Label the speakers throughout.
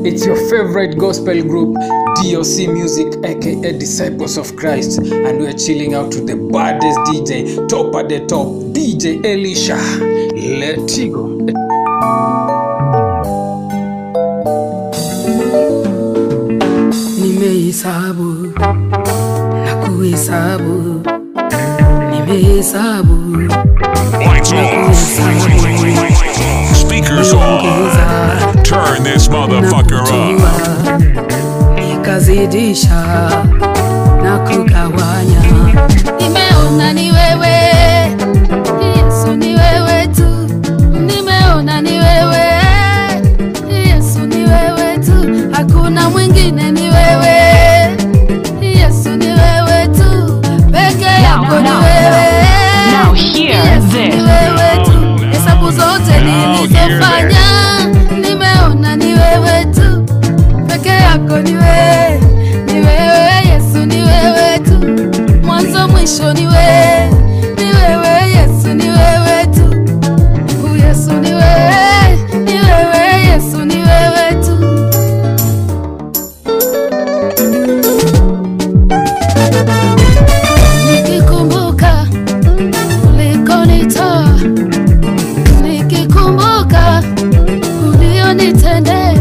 Speaker 1: It's your favorite gospel group, DOC Music, aka Disciples of Christ, and we're chilling out to the baddest DJ, top at the top, DJ Elisha. Let it go.
Speaker 2: Nimehesabu na kuhesabu, nimehesabu
Speaker 3: Lights off. Speakers on.
Speaker 2: niongeza
Speaker 3: Turn this
Speaker 2: na
Speaker 3: motherfucker up.
Speaker 2: kutoa, nikazidisha na kugawanya.
Speaker 4: Nimeona ni wewe Yesu, ni wewe tu. Nimeona ni wewe Yesu, ni wewe tu. Hakuna mwingine, ni wewe Yesu, ni wewe tu. Peke yako ni
Speaker 5: now,
Speaker 4: wewe
Speaker 5: now hear
Speaker 4: Yesu,
Speaker 5: this.
Speaker 4: ni wewe tu. Hesabu zote
Speaker 3: Now hear
Speaker 4: nilizofanya, nimeona ni wewe tu. Peke yako ni wewe, ni wewe Yesu, ni wewe tu mwanzo mwisho ni wewe, ni wewe Yesu, ni wewe tu. U Yesu ni wewe, ni wewe Yesu, ni wewe tu. Nikikumbuka ulikonitoa, nikikumbuka ulionitendea,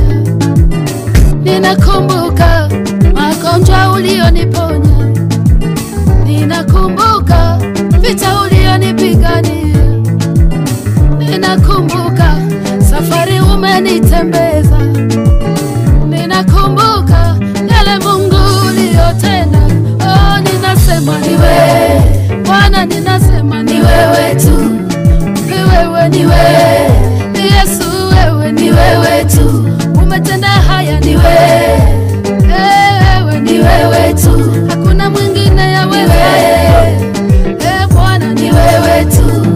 Speaker 4: ninakumbuka magonjwa ulioniponya Ninakumbuka vita ulionipigania, ninakumbuka safari umenitembeza, ninakumbuka yale Mungu uliyotenda. Oh, ninasema ni wewe Bwana, ninasema ni wewe tu, ni wewe, ni wewe Yesu, wewe ni wewe tu, umetenda haya, ni wewe Eh, wewe ni wewe tu, hakuna mwingine ya wewe. Eh, Bwana ni wewe tu.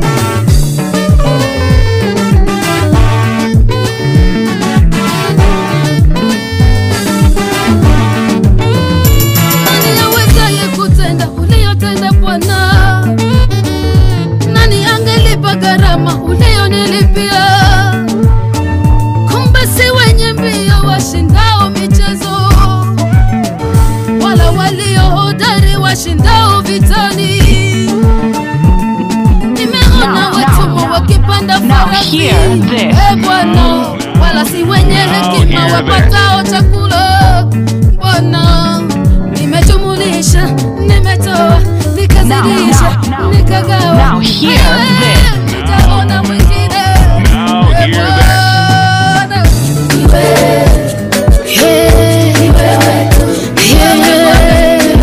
Speaker 4: Nani awezaye kutenda uliyotenda Bwana? Nani angelipa gharama uliyonilipia? Kumbe si wenye mbio washindao michezo, wala walio hodari washindao vitani. Nimeona
Speaker 5: Now,
Speaker 4: watumwa
Speaker 5: now,
Speaker 4: wakipanda
Speaker 5: now
Speaker 4: farasi,
Speaker 5: hear this.
Speaker 4: e Bwana, wala si wenye hekima
Speaker 3: hear
Speaker 4: wapatao chakula. Bwana, nimejumulisha, nimetoa, nikazidisha,
Speaker 5: now, now,
Speaker 4: nikagawa.
Speaker 5: now hear
Speaker 4: Wewe,
Speaker 5: this.
Speaker 4: nitaona mwingine.
Speaker 3: Now
Speaker 4: E
Speaker 3: hear this.
Speaker 4: Bwana, ni wewe. Hey, ni wewe tu. Hey, ni wewe.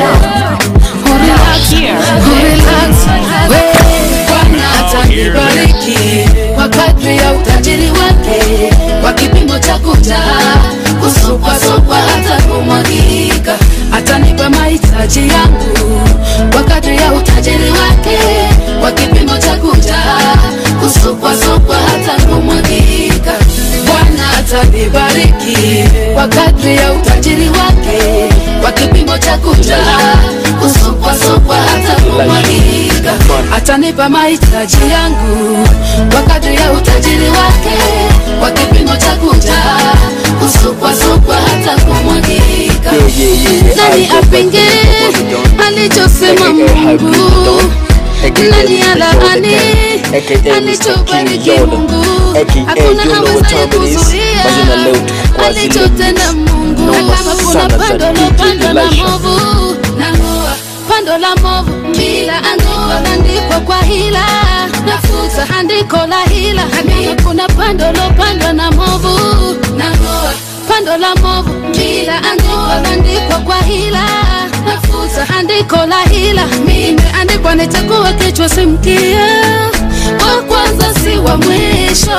Speaker 4: Urelax,
Speaker 5: hear
Speaker 4: urelax. Wewe, Bwana atanibariki kwa kadri ya utajiri wake, kwa kipimo cha kujaa, kusukwasukwa hata kumwagika. Atanipa mahitaji yangu kwa kadri ya utajiri wake, kwa kipimo cha kujaa, kusukwasukwa hata kumwagika. Bwana atanibariki kwa kadri ya utajiri wake, kwa kipimo cha kujaa, kusukwasukwa hata kumwagika. Atanipa mahitaji yangu kwa kadri ya utajiri wake, kwa kipimo cha kujaa, kusukwasukwa hata kumwagika. Nani apinge alichosema Mungu? Nani alaani alichobariki Mungu? Hakuna awezaye kuzuia alichotenda Mungu. Na kama kuna pando lopandwa na movu, nang'oa pando la movu bila andiko landikwa kwa hila, nafuta andiko la hila. Na kama kuna pando lopandwa na movu, nang'oa pando la movu bila andiko landikwa kwa hila, nafuta andiko la hila. Imeandikwa nitakuwa kichwa si mkia, wa kwanza si wa mwisho.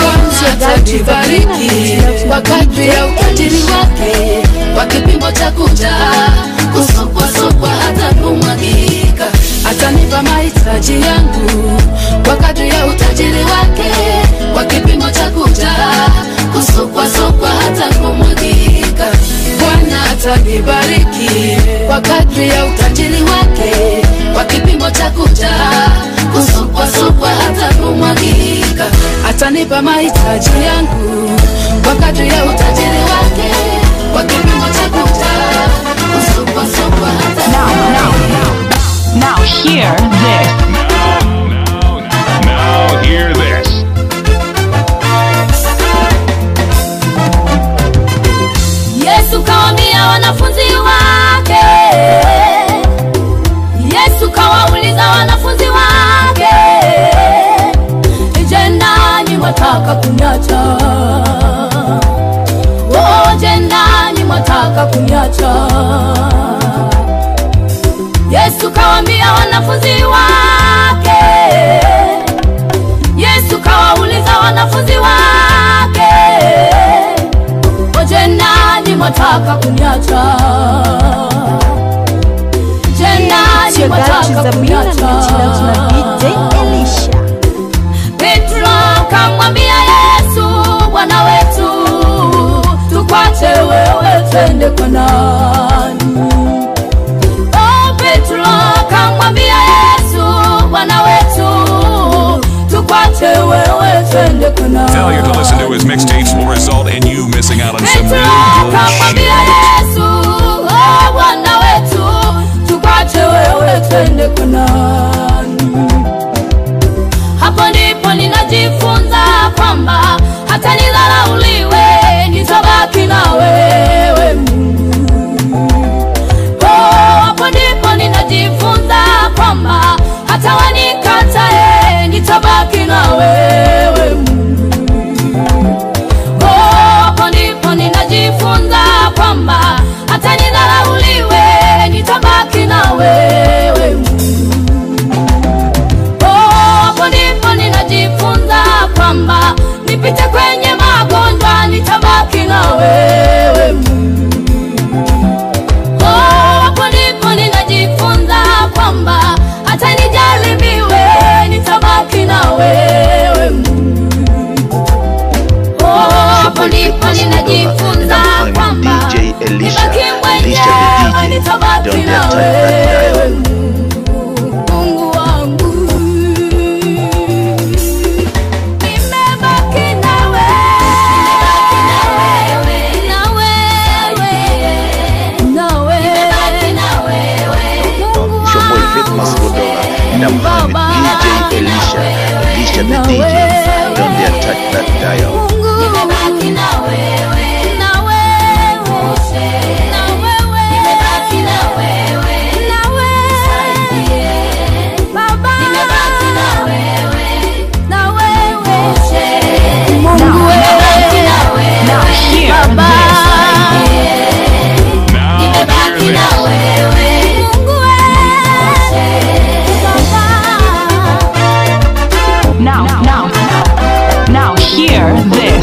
Speaker 4: Atanibariki kwa kadri ya utajiri wake, kwa kipimo cha kujaa, kusukwasukwa hata kumwagika. Atanipa mahitaji yangu kwa kadri ya utajiri wake, kwa kipimo cha kujaa, kusukwasukwa hata kumwagika. Bwana atanibariki kwa kadri ya utajiri wake, kwa kipimo cha kujaa, kusukwasukwa hata kumwagika. Atanipa mahitaji yangu kwa kadri ya utajiri wake kwa kipimo cha kujaa kusukwasukwa hata
Speaker 5: Now, now, now, now hear this.
Speaker 3: Now, now hear this.
Speaker 4: Yesu kawaambia wanafunzi wake, Yesu kawauliza wanafunzi wake, je, nanyi mwataka kunyacha? Oh, je, nanyi mwataka kunyacha? Yesu kawaambia wanafunzi wake, Yesu kawauliza wanafunzi wake Oje nani mwataka kunyacha? Je, nani
Speaker 6: your girl
Speaker 4: mwataka
Speaker 6: Chizamina and
Speaker 4: kunyacha?
Speaker 6: you're chilling out to DJ Elisha.
Speaker 4: Petro kamwambia Yesu, Bwana wetu, tukwache wewe, twende kwa nani? Oh, Petro kamwambia Yesu, Bwana wetu, tukwache wewe, twende kwa nani?
Speaker 3: Failure to listen to his mixtapes will result in you missing out on some
Speaker 4: Petro
Speaker 3: really good
Speaker 4: kamwambia
Speaker 3: shit.
Speaker 4: Yesu, oh, Bwana wetu, tukwache wewe, twende kwa nani? Hapo ndipo ninajifunza kwamba hata nidharauliwe, nitabaki na wewe Mungu. Oh, hapo ndipo ninajifunza kwamba hata wanikatae, nitabaki na wewe Mungu. Oh, hapo ndipo ninajifunza kwamba hata nidharauliwe, nitabaki na wewe Mungu. Oh, hapo ndipo ninajifunza kwamba nipite kwenye magonjwa, nitabaki na wewe Mungu. Oh, hapo ndipo ninajifunza kwamba hata nijaribiwe, nitabaki na wewe Mungu. Oh, hapo ndipo ninajifunza kwamba
Speaker 7: DJ Elisha,
Speaker 4: nibaki
Speaker 7: Elisha the
Speaker 4: mwenyewe,
Speaker 7: DJ.
Speaker 4: nitabaki
Speaker 7: Don't
Speaker 4: na
Speaker 7: dare touch that
Speaker 4: wewe
Speaker 7: dial.
Speaker 4: Mungu wangu. Nimebaki na wewe, na wewe, na wewe. Mungu
Speaker 7: It's your boy Vidmas Godola, and I'm hanging with DJ Elisha, Elisha the DJ. Don't dare touch that dial.
Speaker 4: Nimebaki na wewe, na wewe, na wewe. Nimebaki na wewe, na wewe. Baba, nimebaki na wewe, na wewe. Mungu wewe,
Speaker 5: Now hear
Speaker 4: Baba.
Speaker 3: Now
Speaker 4: Nimebaki
Speaker 3: hear
Speaker 4: na
Speaker 3: this.
Speaker 4: wewe, Mungu wewe, Baba.
Speaker 5: Now, now, now hear this.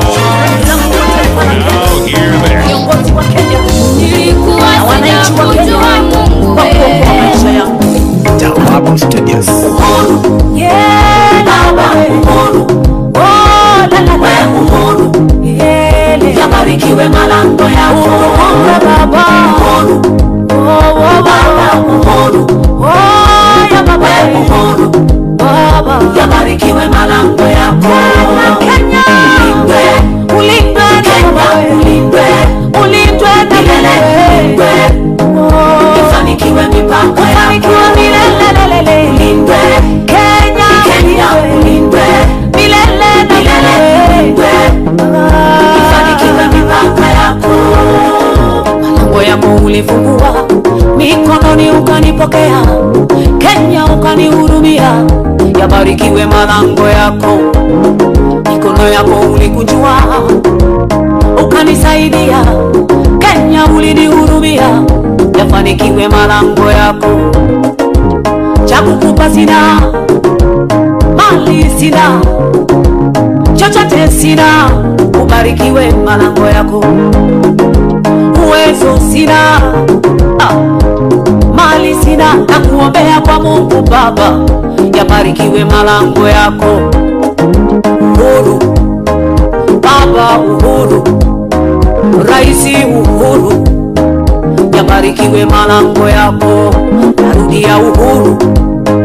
Speaker 3: Now hear this.
Speaker 6: Viongozi wa Kenya
Speaker 4: Nilikuwa
Speaker 6: na wananchi wa Kenya
Speaker 4: sijakujua Mungu
Speaker 6: kwa kuokoa
Speaker 4: wewe.
Speaker 6: maisha yangu.
Speaker 7: Tawabu Studios.
Speaker 6: Yeah, Baba. Oh, la, la, la. Yeah,
Speaker 4: Yabarikiwe malango yako
Speaker 6: Uhuru Baba. Oh, oh, Baba. Oh, ya Baba. Baba.
Speaker 4: Yabarikiwe malango yako
Speaker 6: Kenya.
Speaker 4: Ulindwe,
Speaker 6: Ulindwe na
Speaker 4: Kenya
Speaker 6: Baba.
Speaker 4: ulindwe
Speaker 6: Ulindwe na
Speaker 4: Milele ulindwe
Speaker 6: Oh.
Speaker 4: Ifanikiwe mipaka
Speaker 6: Ufanikiwe
Speaker 4: yako
Speaker 6: milele.
Speaker 4: Ulindwe
Speaker 6: Kenya.
Speaker 4: Kenya ulindwe
Speaker 6: Milele na
Speaker 4: Milele ulindwe Ifanikiwe mipaka yako
Speaker 6: Malango yako ulifungua, mikononi ukanipokea, Kenya ukanihurumia. Yabarikiwe malango yako, mikono yako ulikunjua, ukanisaidia. Kenya ulinihurumia, yafanikiwe malango yako. Cha kukupa sina, mali sina, chochote sina, ubarikiwe malango yako uwezo sina ah, mali sina na kuombea kwa mungu baba yabarikiwe malango yako uhuru baba uhuru raisi uhuru yabarikiwe malango yako narudia uhuru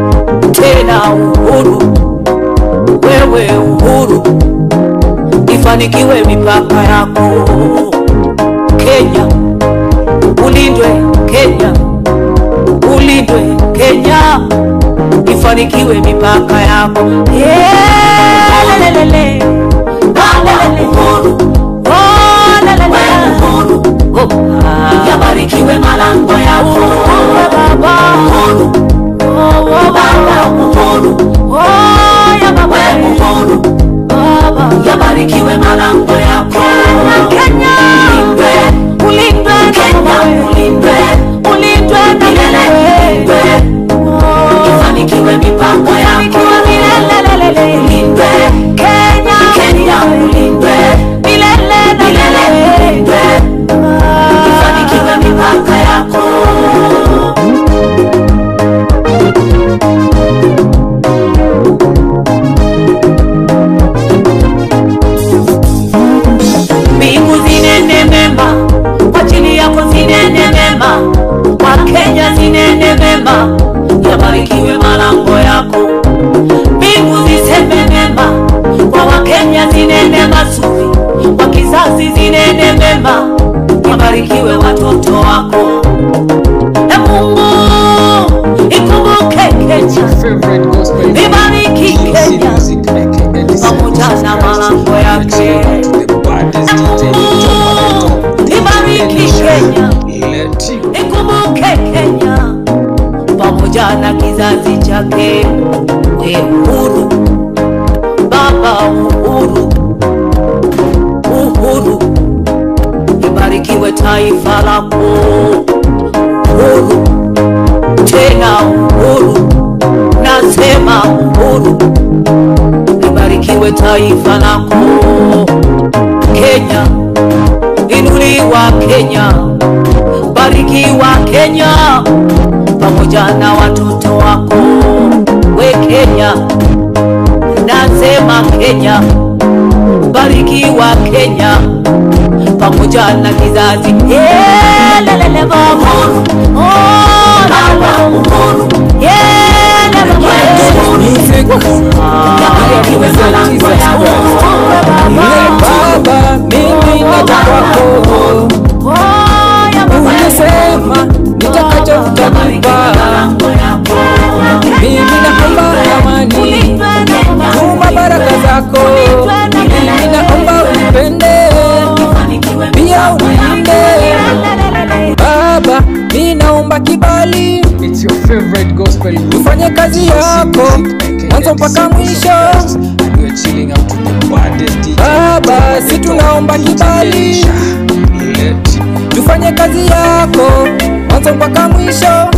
Speaker 6: tena uhuru wewe uhuru ifanikiwe mipaka yako Kenya, ulindwe Kenya, ulindwe Kenya, ifanikiwe mipaka yako Yeah, lelelele. Lelelele. Oh, lelele. Oh, ah.
Speaker 4: yabarikiwe malango yako
Speaker 6: Oh, Baba.
Speaker 4: uhuru
Speaker 6: Oh, oh,
Speaker 4: baba
Speaker 6: Baba.
Speaker 4: uhuru
Speaker 6: Oh, ya Baba.
Speaker 4: we uhuru
Speaker 6: Baba.
Speaker 4: yabarikiwe malango yako
Speaker 6: Kenya.
Speaker 4: ulindwe
Speaker 6: Ulindwe
Speaker 4: Kenya ulindwe
Speaker 6: ulindwe
Speaker 4: milele ulindwe ifanikiwe mipango yako ulindwe Kenya ulindwe milele ulindwe ifanikiwe mipaka yako
Speaker 6: mbingu zinene mema kwa ajili yako zinene mema wakenya zinene mema yabarikiwe malango yako mbingu ziseme mema kwa wakenya zinene mazuri kwa kizazi zinene mema yabarikiwe watoto wako e mungu ikumbuke kenya
Speaker 1: Favorite gospel group,
Speaker 6: ibariki
Speaker 1: DOC
Speaker 6: kenya
Speaker 1: Music, aka Disciples
Speaker 6: pamoja
Speaker 1: of
Speaker 6: na
Speaker 1: Christ.
Speaker 6: malango
Speaker 1: We are
Speaker 6: yake
Speaker 1: chilling out to the baddest DJ, top of the top, DJ
Speaker 6: Ibariki
Speaker 1: Elisha.
Speaker 6: Kenya.
Speaker 1: Let you
Speaker 6: ikumbuke Kenya pamoja na kizazi chake. We uhuru baba, uhuru, uhuru, ibarikiwe taifa lako. Uhuru tena, uhuru, nasema uhuru, ibarikiwe taifa lako. Kenya, inuliwa Kenya barikiwa Kenya pamoja na watoto wako. We Kenya, nasema Kenya, barikiwa Kenya pamoja na kizazi Yeah, lelele baba. Oh, baba. Yeah, lelele baba.
Speaker 4: yabarikiwe malango yako
Speaker 8: Baba, mimi naja kwako,
Speaker 6: Oh, ya baba.
Speaker 8: ulisema nitakacho utakupa. Mimi naomba amani, tuma baraka zako. Mimi naomba unipende, pia unilinde. Baba, mimi naomba kibali,
Speaker 1: It's your favorite gospel group.
Speaker 8: ufanye kazi
Speaker 1: DOC
Speaker 8: yako
Speaker 1: Music, aka
Speaker 8: mwanzo mpaka
Speaker 1: Disciples of
Speaker 8: mwisho.
Speaker 1: Christ. And we are chilling out to the baddest DJ,
Speaker 8: Baba,
Speaker 1: top of the
Speaker 8: si
Speaker 1: top,
Speaker 8: tunaomba
Speaker 1: DJ
Speaker 8: kibali.
Speaker 1: Elisha. Let you
Speaker 8: tufanye kazi yako mwanzo mpaka mwisho.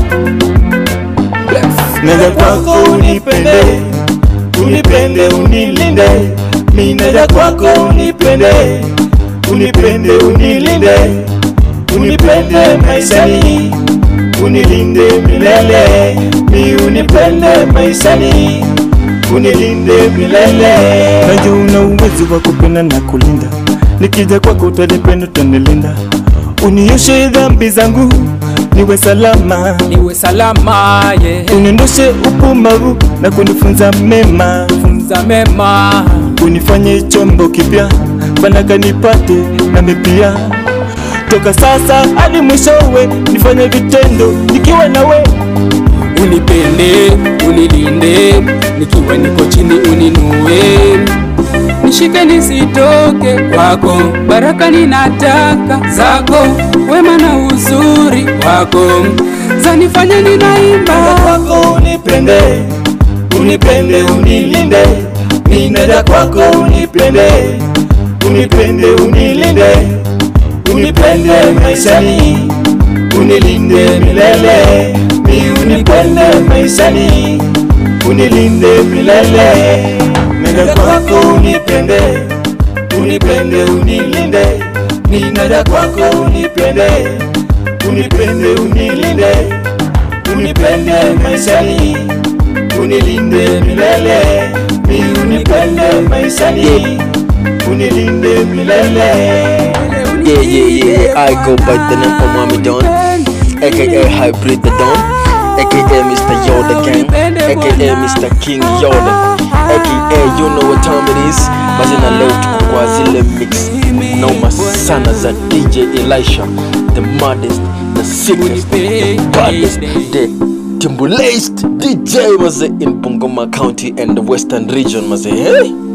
Speaker 9: Naja kwako unipende, unipende unilinde, mi naja kwako unipende, unipende unilinde, unipende maishani, unilinde milele, mi unipende maishani, unilinde milele. Najua una uwezo wa kupenda na kulinda, nikija kwako utanipenda, utanilinda, unioshe dhambi zangu, niwe salama
Speaker 8: Niwe salama ye
Speaker 9: uniondoshe upumbavu na kunifunza mema,
Speaker 8: funza mema
Speaker 9: unifanye chombo kipya, fanaka nipate nami pia. Toka sasa hadi mwishowe, nifanye vitendo nikiwa nawe.
Speaker 8: unipende unilinde nikiwa niko chini uninue nishike nisitoke kwako baraka ninataka zako wema na uzuri wako zanifanya ninaimba
Speaker 9: kwako unipende, unipende unilinde, ninaja kwako unipende, unipende unilinde, unipende maishani, unilinde milele, mi unipende maishani, unilinde milele, ninaja kwako unipende, unipende unilinde, ninaja kwako unipende, unipende unilinde unipende maishani, unilinde milele, mi unipende maishani, unilinde milele.
Speaker 10: Yeah, yeah, yeah. I go by the name of Mommy Don, aka Hybrid the Don, aka Mr. Yoda Gang, aka Mr. King Yoda, aka you know what time it is. Basi na leo tuko kwa zile sana za dj elisha the maddest the sickest the baddest the timbulaced dj maze in bungoma county and the western region maze hey?